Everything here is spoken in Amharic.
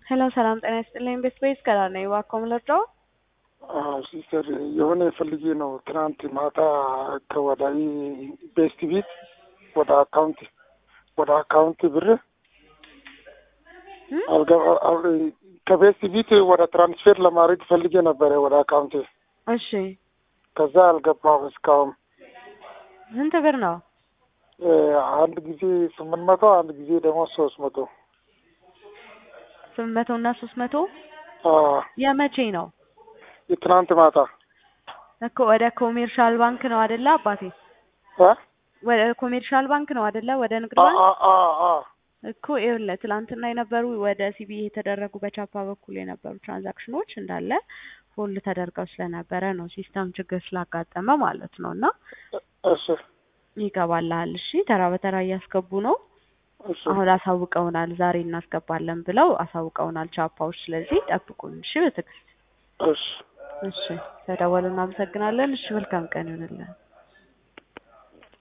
ሄሎ ሰላም ጤና ይስጥልኝ። ቤት ቤት ከላ ነኝ። እባክዎ ምን ልርዳዎ? ሲስተር የሆነ ፈልጌ ነው። ትናንት ማታ ከወዳይ ቤስት ቤት ወደ አካውንት ወደ አካውንት ብር አልገባ- አል- ከቤስት ቤት ወደ ትራንስፌር ለማድረግ ፈልጌ ነበረ ወደ አካውንት እሺ ከዛ አልገባም እስካሁን ስንት ብር ነው? እ፣ አንድ ጊዜ ስምንት መቶ አንድ ጊዜ ደግሞ ሶስት መቶ ስምንት መቶ እና ሶስት መቶ አ፣ የመቼ ነው የትናንት ማታ እኮ? ወደ ኮሜርሻል ባንክ ነው አይደለ አባቴ? አ? ወደ ኮሜርሻል ባንክ ነው አይደለ? ወደ ንግድ አ ባንክ አ አ አ እኮ ይኸውልህ ትላንትና የነበሩ ወደ ሲቢ የተደረጉ በቻፓ በኩል የነበሩ ትራንዛክሽኖች እንዳለ ሆልድ ተደርገው ስለነበረ ነው ሲስተም ችግር ስላጋጠመ ማለት ነው። እና እሺ ይገባልሃል። እሺ ተራ በተራ እያስገቡ ነው። እሺ አሁን አሳውቀውናል። ዛሬ እናስገባለን ብለው አሳውቀውናል ቻፓዎች። ስለዚህ ጠብቁን እሺ በትዕግስት እሺ እሺ። ተደወሉ። እናመሰግናለን። እሺ መልካም ቀን ይሆንልን።